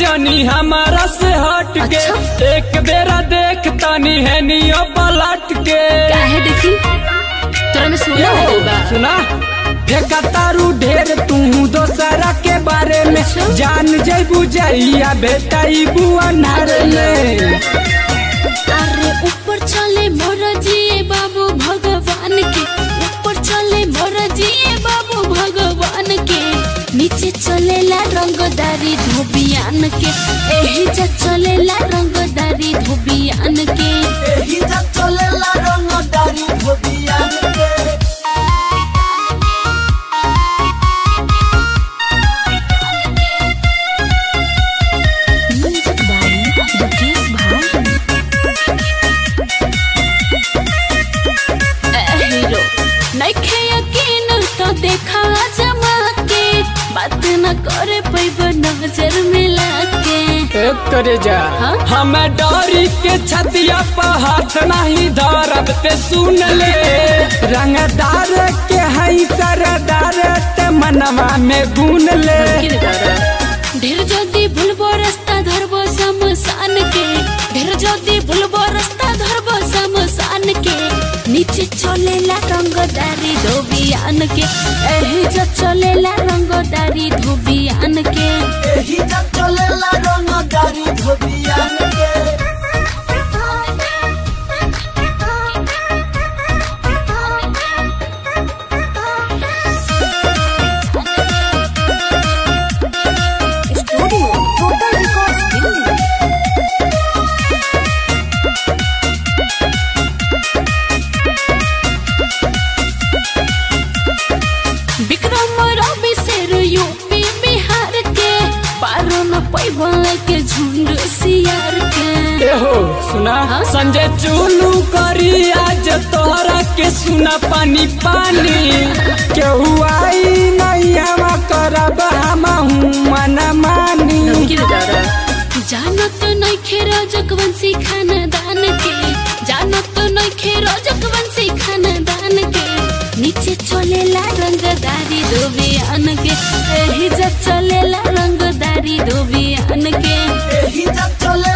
जनी हमारा से हट के अच्छा। एक बेरा देख तनी है नियो पलट के काहे देखी तोरा में सोना हो गइल बा सुना फेंका तारू ढेर तू दोसरा के बारे में अच्छा। जान जैबू जइया बेटा इबू अनार में अरे ऊपर चले मोर जिए बाबू भगवान के ऊपर चले मोर जिए बाबू भगवान के नीचे चलेला रंगदारी धोबियान के एही जा चलेला रंगदारी धोबियान के एही जब चलेला रंगदारी धोबियान के म्यूजिक बाई दुकेश भाई ए हीरो नइखे यकीन तो देखा जमा के बात न करे पैब नजर मिला के एक करे जा हाँ? हमें डरी के छतिया पर हाथ नहीं धरब ते सुन ले रंगदार के हई सरदार ते मनवा में गुन ले ढेर जदी भूलबो रास्ता धरबो शमशान के ढेर जदी भूलबो रास्ता धरबो शमशान के नीचे चलेला रंगदारी धोबियान के एही जो चलेला रंगदारी धोबियान के एही जब चलेला रंगदारी धोबियान के studio total records Delhi Vikram Ravi शेर यूपी बिहार के पारो न पैबल के झुंड सियार के एहो सुना हाँ? संजय चुलू करी आज तोहरा के सुना पानी पानी केहू आई नहीं हम करब हम मना मानी जानत नइखे रजकवंशी खानदान के जानत नइखे रजकवंशी खानदान के नीचे चलेला रंगदारी धोबियान के एही जब चलेला रंगदारी धोबियान के एही जब चले